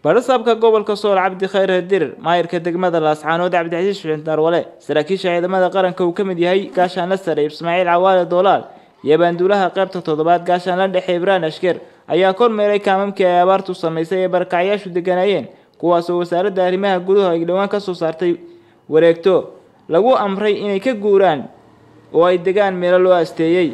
barasaabka gobolka sool cabdi khayr dirir maayirka degmada laascaanood cabdixasiis xuseen darwale saraakiisha ciidamada qaranka uu ka mid yahay gaashaanla sare ismaaciil cawaale doolaal iyo baanduulaha qaybta toddobaad gaashaanla dhexe ibraan ashkeer ayaa kormeeray kaamamkii ay abaartu samaysay ee barakacyaashu deganaayeen kuwaasoo wasaaradda arrimaha guduhu ay dhowaan ka soo saartay wareegto lagu amray inay ka guuraan oo ay degaan meelo loo asteeyey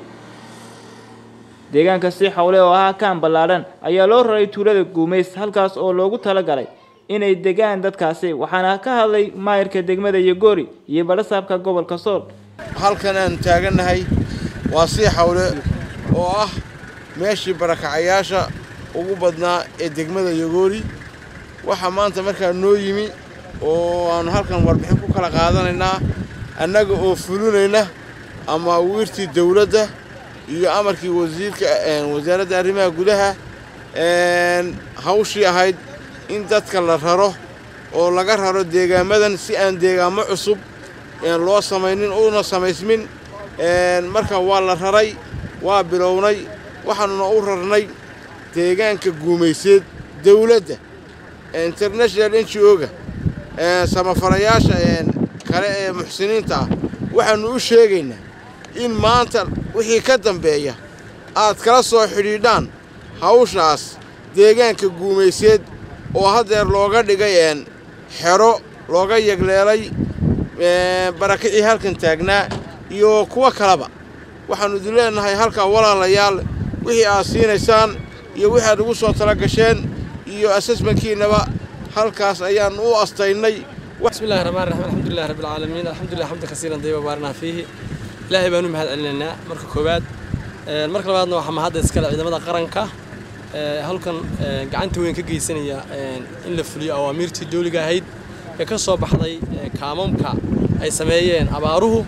deegaanka si xawle oo ahaa kaan ballaadhan ayaa loo raray tuulada guumays halkaas oo loogu talagalay inay degaan dadkaasi waxaana ka hadlay maayirka degmada yogoori iyo badhasaabka gobolka sool halkan aan taagannahay waa sii xawle oo ah meeshii barakacayaasha ugu badnaa ee degmada yogoori waxaa maanta markaa noo yimi oo aanu halkan warbixin ku kala qaadanaynaa annaga oo fulinayna ama wiirtii dawladda iyo amarkii wasiirka wasaaradda arrimaha gudaha hawshii ahayd in dadka la raro oo laga raro deegaamadan si aan deegaamo cusub loo samaynin una samaysmin marka waa la raray waa bilownay waxaanuna u rarnay deegaanka guumayseed dawladda international n g o-ga samafalayaasha kale ee muxsiniinta ah waxaannu u sheegaynaa in maanta wixii ka dambeeya aad kala soo xidhiidhaan hawshaas deegaanka guumayseed oo haddeer looga dhigay xero looga yagleelay barakicii halkan taagnaa iyo kuwo kaleba waxaannu idin leenahay halkaa walaalayaal wixii aad siinaysaan iyo wixii aad ugu soo tala gasheen iyo assessmentkiinnaba halkaas ayaannu u astaynay بسم الله الرحمن الرحيم الحمد لله رب العالمين الحمد لله حمدا كثيرا طيبا بارنا فيه ilaahay baanu mahad celinaynaa marka koowaad marka labaadna waxaa mahadda iskale ciidamada qaranka halkan gacanta weyn ka geysanaya in la fuliyo awaamiirtii dawliga ahayd ee ka soo baxday kaamamka ay sameeyeen abaaruhu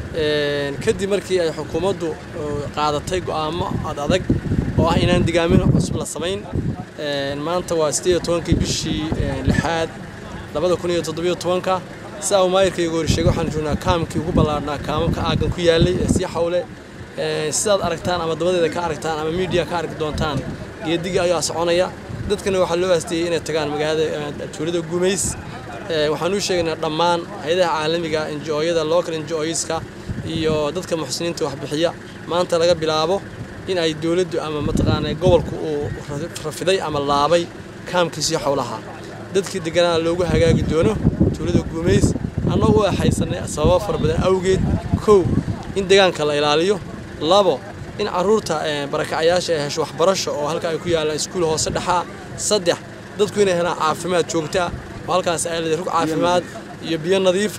kadib markii ay xukuumaddu qaadatay go'aamo ad adag oo ah inaan digaamin cusub la samayn maanta waa sideed iyo tobankii bishii lixaad labada kun iyo toddobiyo tobanka sidaa uu maayirkayga hor sheegay waxaan joognaa kaamkii ugu ballaarhnaa kaamamka aaggan ku yaallay ee sii xawle sidaad aragtaan ama dabadeeda ka aragtaan ama miidiya ka arki doontaan geedigii ayaa soconaya dadkana waxaa loo aasteeyey inay tagaan magaalada tuulada gumays waxaan u sheegaynaa dhammaan hay-adaha caalamiga enjoyada local enjoyska iyo dadka muxsiniinta waxbixiya maanta laga bilaabo in ay dowladdu ama mataqaana gobolku uu rafiday ama laabay kaamkiisii xowlaha dadkii deganaa loogu hagaagi doono tuulada guumays annagoo axaysanay sababo fara badan awgeed kow in deegaanka la ilaaliyo labo in carruurta barakacayaasha ay hesho waxbarasho oo halka ay ku yaallaan iskuul hoose dhexaa saddex dadku inay helaan caafimaad joogtaa oo halkaas ay leedahay rug caafimaad iyo biyo nadiifa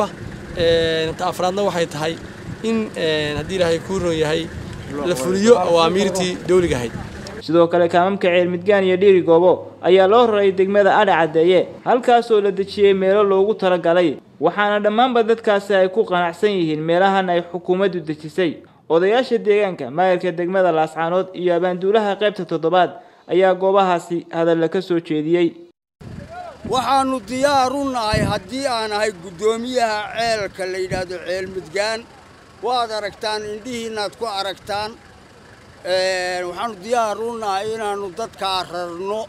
ta afraadna waxay tahay in haddii ilaahay kuu ron yahay la fuliyo awaamiirtii dawliga ahayd sidoo kale kaamamka ceel midgaan iyo dhiiri goobo ayaa loo raray degmada adha caddeeye halkaasoo la dejiyey meelo loogu talagalay waxaana dhammaanba dadkaasi ay ku qanacsan yihiin meelahan ay xukuumaddu dejisay odayaasha deegaanka maayirka degmada laascaanood iyo abaanduulaha qaybta toddobaad ayaa goobahaasi hadalla ka soo jeediyey waxaannu diyaar u nahay haddii aan ahay guddoomiyaha ceelka la yidhaahdo ceel midgaan waad aragtaan indhihiinnaad ku aragtaan waxaannu diyaar u nahay inaannu dadkaa rarno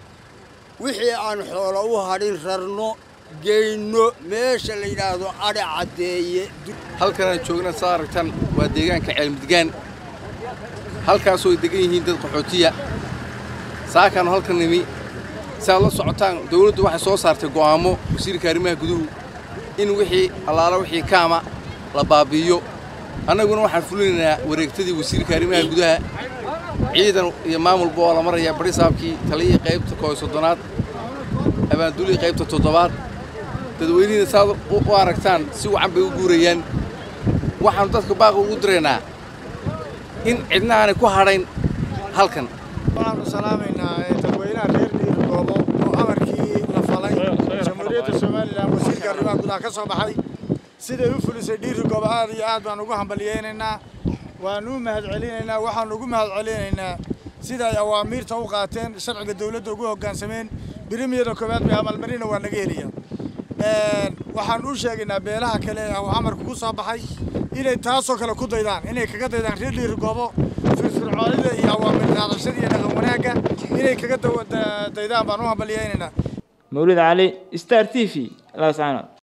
wixii aan xoolo u hadhin rarno geyno meesha la yidhaahdo adhi caddeeye halkanaan joogna saa aragtaan waa deegaanka ceelmidgaan halkaasoo ay degan yihiin dad qaxootiya saakaannu halkan nimi si aad la socotaan dawladdu waxay soo saartay go'aammo wasiirka arrimaha guduhu in wixii allaala wixii kaama la baabi'iyo annaguna waxaan fulinaynaa wareegtadii wasiirka arrimaha gudaha ciidan iyo maamulba oo la marayaa barisaabkii taliyihii qaybta kooyo soddonaad abaanduulihii qaybta toddobaad dadweynihiina saad u aragtaan si wacan bay u guurayaan waxaannu dadka baaqa ugu diraynaa in cidna aanay ku hadhayn halkan waxaannu salaamaynaa dadweynaha reer dhiiri goobo oo amarkii la falay jamhuuriyadda somalilan wasiirka arrimaha gudaha ka soo baxay siday u fulisay dhiiri goobo aad iyo aad baan ugu hambalyaynaynaa waannu u mahad celinaynaa waxaannu ugu mahad celinaynaa sida ay awaamiirta u qaateen sharciga dawladda ugu hoggaansameen birimiyada koowaad bay abaalmarina waa naga helaya waxaan u sheegaynaa beelaha kale ee uu amarku ku soo baxay inay taasoo kale ku daydaan inay kaga daydaan reer dhiiri goobo firfircoonida iyo awaamir qaadashada iyo dhaqan wanaagga inay kaga daydaan baan u hambalyaynaynaa mawlid cali star t v laascaanood